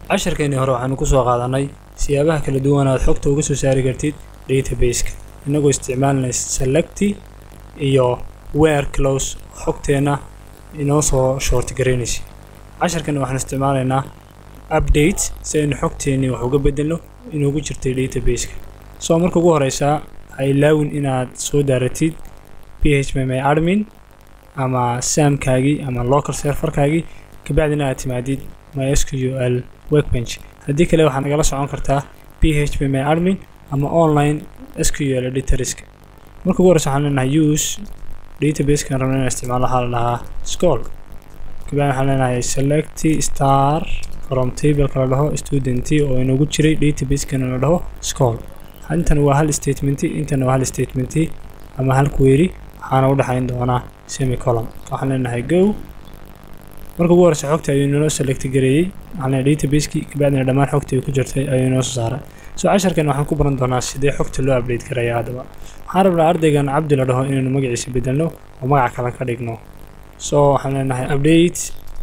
casharkeennii hore waxaanu ku soo qaadanay siyaabaha kala duwan aad xogta uga soo saari kartid database-ka innagoo isticmaalinay selecti iyo where close xogteenna inoo soo short garaynaysa casharkani waxaan isticmaalaynaa update si aynu xogteennii wax uga bedelno inuugu jirtay database-ka soo marka ugu horeysaa ha ilaawin inaad soo daaratid phpmy admin ama saamkaagii ama local serverkaagii kabacdina aad timaadid mysql workbench haddii kale waxaad nagala socon kartaa phpmy admin ama online sql editorska marka ugu horeysa waxaan leenahay use databasekan rabna inaan isticmaalo waxaa la dhahaa scol kabacdi waxaan leenahay select star from tableka la dhaho student oo inagu jiray databasekana la dhaho scol intan waa hal statement intana waa hal statement ama hal query waxaana u dhexayn doonaa semicolon waxaan leenahay go marka ugu horeysa xogta ayuu inoo select gareeyey waxaan leenahay database-kii kabacdina dhammaan xogta ay ku jirtay ayuu inoo soo saaray soo casharkan waxaan ku baran doonaa sidee xogta loo update garaya haddaba waxaan rabnaa ardaygan cabdi la dhaho inaynu magaciisa bedelno oo magac kale ka dhigno soo waxaan leenahay update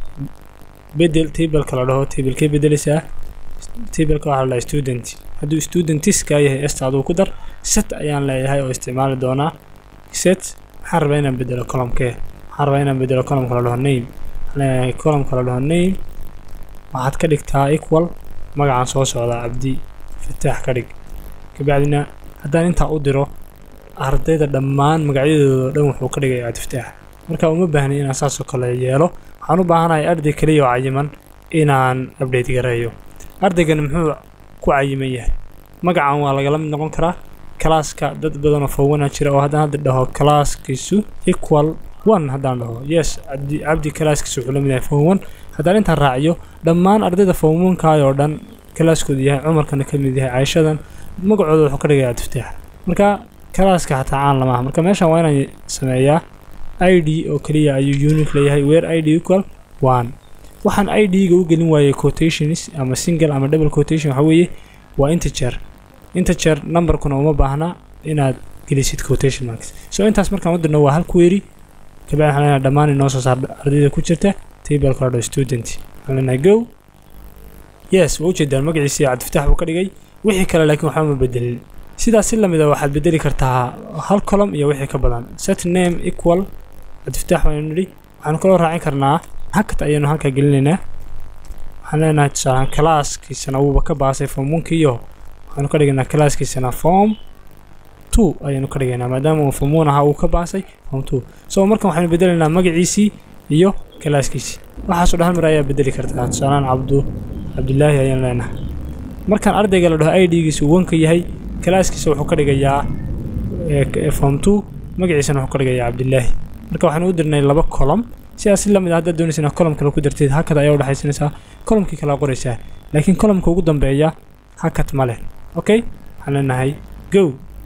bedel tableka la dhaho tablekee bedeleysaa tableka waxaa la dhahay student hadduu studentiska yahay esta aduu ku dar set ayaan leeyahay oo isticmaali doonaa set waxaan rabaa inaan bedelo columkee waxaan rabaa inaan bedelo columka la dhaho name waxaan leeyahay columka la dhaho name waxaad ka dhigtaa equal magacaan soo socdaa cabdi fataax ka dhig kabacdina haddaan intaa u diro ardayda dhammaan magacyadooda dhan wuxuu ka dhigay cabdifataax marka uma baahnay inaan saasoo kale yeelo waxaan u baahanahay arday keliya oo cayiman inaan update gareeyo ardaygan muxuu ku cayiman yahay magacan waa lagala mid noqon karaa kalaaska dad badanoo fowana jira oo haddaan hadda dhaho kalaaskiisu equal one haddaan dhaho yes cabdi cabdi kalaaskiisu wuxuu la mid yahay form one haddaan intaan raaciyo dhammaan ardayda form one-kaay oo dhan kalaaskoodu yahay cumarkana ka mid yahay cayshadan magacooda wuxuu ka dhigaya cabdifataax marka kalaaska xataa caan lama aha marka meeshan waa inaan sameeyaa i d oo keliya ayuu unique leeyahay where i d equal one waxaan i d-ga u gelin waayey quotations ama single ama double quotation waxa weeye waa integer integer numberkuna uma baahna inaad gelisid quotation marks so intaas markaan u dirno waa hal query kabacdi waxaan leenahay dhammaan inoo soo saar ardayda ku jirta tableka la dhaho student waxaan leenahay go yes waa ujeedaan magaciisii cabdifataax buu ka dhigay wixii kale laakiin waxba ma bedelin sidaas si lamid a waxaad bedeli kartaa hal column iyo wixii ka badan set name equal cabdifataax waanu nidhi waxaanu kaloo raacin karnaa hakat ayaanu halkaa gelinaynaa waxaan leenahay tusaalaan kalaaskiisana wuuba ka baasay form onkiiyo waxaanu ka dhigaynaa kalaaskiisana form two ayaanu ka dhigaynaa maadaama uu form one ahaa uu ka baasay form two so markan waxaynu bedelaynaa magaciisii iyo kalaaskiisii waxaasoo dhan hal mar ayaa bedeli kartaa tusaalaan cabdu cabdilaahi ayaan leenahay markaan ardayga la dhaho i d-giisu wanka yahay kalaaskiisa wuxuu ka dhigayaa form two magaciisana wuxuu ka dhigayaa cabdilaahi marka waxaanu u dirnay laba column sidaas si lamid ah haddaad doonaysa inaad column kale ku darteed hakad ayaa u dhexaysanaysaa columnkii kala qoraysaa laakiin columnka ugu dambeeya hakad ma leh okay waxaan leenahay go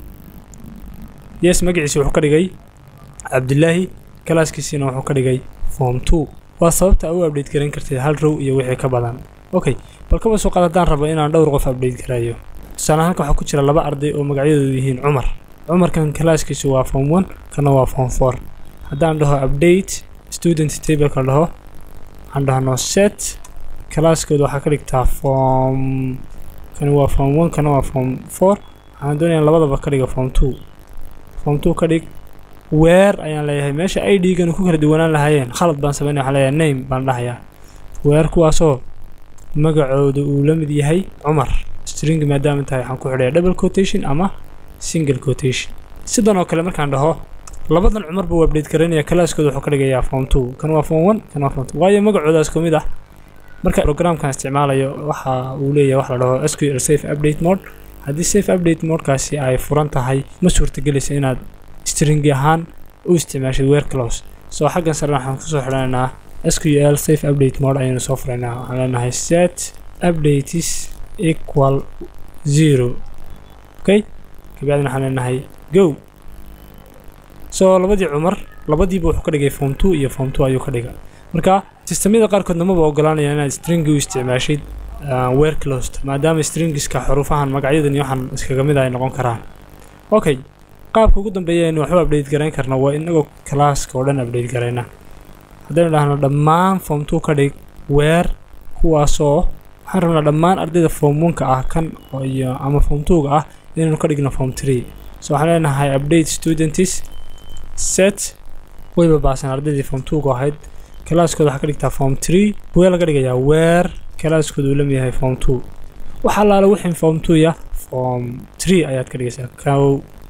yes magaciisa wuxuu ka dhigay cabdilaahi kalaaskiisiina wuxuu ka dhigay form two waa sababta u update garan karteed hal row iyo wixii ka badan okay bal kaba soo qaad haddaan rabo inaan dhowr qof update garayo tusaale halka waxaa ku jira laba arday oo magacyadoodu yihiin cumar cumarkan kalaaskiisu waa form one kana waa form four haddaan dhaho update student tableka dhaho waxaan dhahno set kalaaskooda waxaa ka dhigtaa form kani waa form one kana waa form four waxaan doonayaa labadaba ka dhiga form two form two ka dhig weer ayaan leeyahay meesha i d-ganu ku kala duwanaan lahaayeen khalad baan sameynaya waxaan leeyahay name baan dhahayaa weer kuwaasoo magacooda uu la mid yahay cumar string maadaama tahay waxaan ku xidhaya double quotation ama single quotation sidan oo kale markaan dhaho labadan cumar buu update garanaya kalaaskooda wuxuu ka dhigayaa form two kan waa form one kan waa form two waayo magacoodaas ku mid ah marka programkan isticmaalayo waxa uu leeyahay wax la dhaho sql safe update mode haddii safe update modekaasi ay furan tahay ma suurtagelaysa inaad string ahaan u isticmaashid weer close soo xaggan sare waxaan kusoo xidhanaynaa sql safe update mode ayaynu soo furaynaa waxaan leenahay set updates equal zero okay kabacdina waxaan leenahay go soo labadii cumar labadiiba wuxuu ka dhigay form two iyo form two ayuu ka dhigay marka sistamyada qaarkoodna maba ogolaanaya inaad stringi u isticmaashid weer closed maadaama stringiska xuruufahan magacyadan iyo waxaan iskaga mid ay noqon karaan okay qaabka ugu dambeeya aynu waxba update garayn karna waa inagoo kalaaska oo dhan update garayna haddaynu dhahno dhammaan form two ka dhig weer kuwaasoo waxaan rabnaa dhammaan ardayda form oneka ah kan iyo ama form twoga ah inaynu ka dhigno form three so waxaan leenahay update students set wayba baasan ardaydii form twoga ahayd kalaaskooda waxaa ka dhigtaa form three wee laga dhigayaa weer kalaaskooda uu lamid yahay form two waxa allaale wixii form two ya form three ayaad ka dhigaysaa kow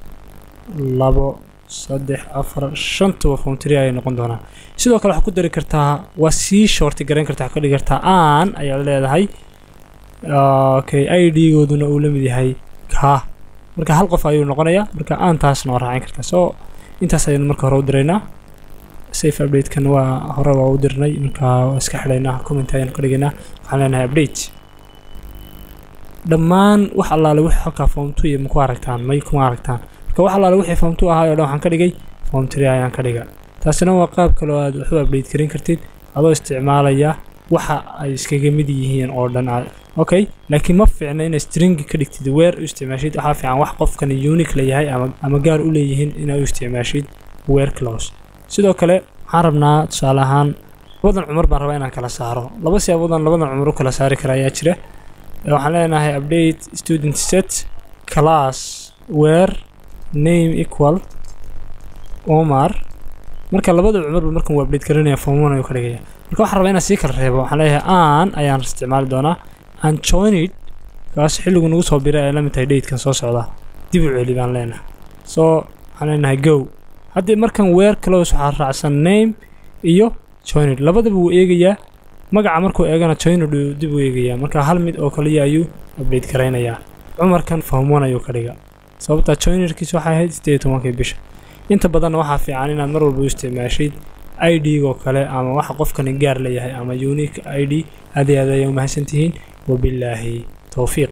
labo saddex afar shantuba form three ayay noqon doonaa sidoo kale waxaad ku dari kartaa waa sii shorti garayn kartaa waxaad ka dhigi kartaa aan ayaad leedahay okay i d-gooduna uu la mid yahay ka marka hal qof ayuu noqonayaa marka aan taasna waa raacin kartaa so intaas ayaynu marka hore u diraynaa safe update-kan waa hore waa u dirnay marka waa iska xidhaynaa comment ayaynu ka dhigaynaa waxaan leenahay update dhammaan wax allaale wixii halkaa form two iyo maku aragtaan may kuma aragtaan marka wax allaale wixii form two ahaa oo dhan waxaan ka dhigay form three ayaan ka dhiga taasina waa qaab kale oo aad wax u update karin kartid adoo isticmaalaya waxa ay iskaga mid yihiin oo dhan okay laakiin ma fiicna inay string ka dhigtid weer u isticmaashid waxaa fiican wax qofkan unique la yahay ama ama gaar u leeyihiin inaad u isticmaashid weer close sidoo kale waxaan rabnaa tusaale ahaan labadan cumar baan rabaa inaan kala saaro laba siyaaboodaan labadan cumar u kala saari kara ayaa jira waxaan leenahay update student set class where name equal omar marka labada cumarba markan waa update garanaya form one ayuu ka dhigaya marka waxaan rabaa inaan sii kala reebo waxaan leeyahay aan ayaan isticmaali doonaa aan joined kaas xilligu nagu soo biray ay la mid tahay datekan soo socda dib u celi baan leenahay so waxaan leenahay go haddii markan weer close waxaa raacsan name iyo joined labadaba wuu eegayaa magaca markuu eegana joined uu dib u eegayaa marka hal mid oo kaliya ayuu update garaynayaa cumarkan form one ayuu ka dhiga sababtaa joinedkiis waxay ahayd sideed iyo tobankii bisha inta badanna waxaa fiican inaad mar walba u isticmaashid i d-goo kale ama waxa qofkani gaar leeyahay ama unique i d aad iyo aad ayay u mahadsantihiin wabilaahi towfiiq